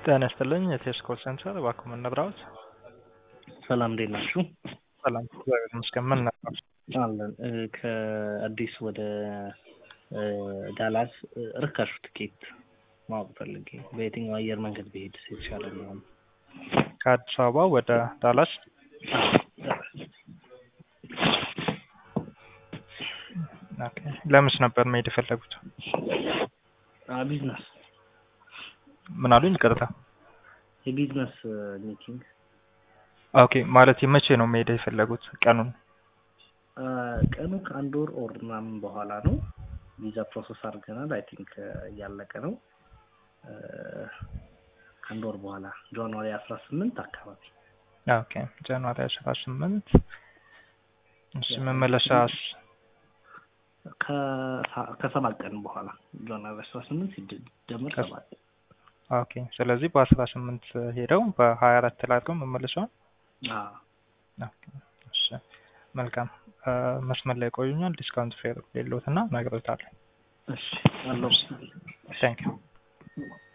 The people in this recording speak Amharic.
ጤና ይስጥልኝ የቴስ ኮል ሴንተር እባክዎ ምን ነግረውት? ሰላም እንዴት ናችሁ? ሰላም እግዚአብሔር ይመስገን። ምን ነግረውት? አለን እ ከአዲስ ወደ እ ዳላስ እ ርካሹ ትኬት ማወቅ ፈልጌ በየትኛው አየር መንገድ ብሄድ የተሻለ ነው? ከአዲስ አበባ ወደ ዳላስ ኦኬ። ለምንስ ነበር መሄድ የፈለጉት? ቢዝነስ ምን አሉኝ? ይቅርታ። የቢዝነስ ሚቲንግ ኦኬ። ማለት መቼ ነው መሄድ የፈለጉት? ቀኑን? ቀኑ ከአንድ ወር ኦር ምናምን በኋላ ነው። ቪዛ ፕሮሰስ አድርገናል። አይ ቲንክ እያለቀ ነው። እ ከአንድ ወር በኋላ ጃንዋሪ አስራ ስምንት አካባቢ ኦኬ። ጃንዋሪ አስራ ስምንት እሺ። መመለሻስ? ከሳ- ከሰባት ቀን በኋላ ጃንዋሪ አስራ ስምንት ሲደመር ከስ- ሰባት ኦኬ። ስለዚህ በአስራ ስምንት ሄደው በሀያ አራት ላይ አድርገው መመለሻውን አዎ። ኦኬ። እሺ መልካም እ መስመር ላይ ቆዩኛል። ዲስካውንት ፌር የለውትና እነግርዎታለሁ። እሺ አለው ታንክ ዩ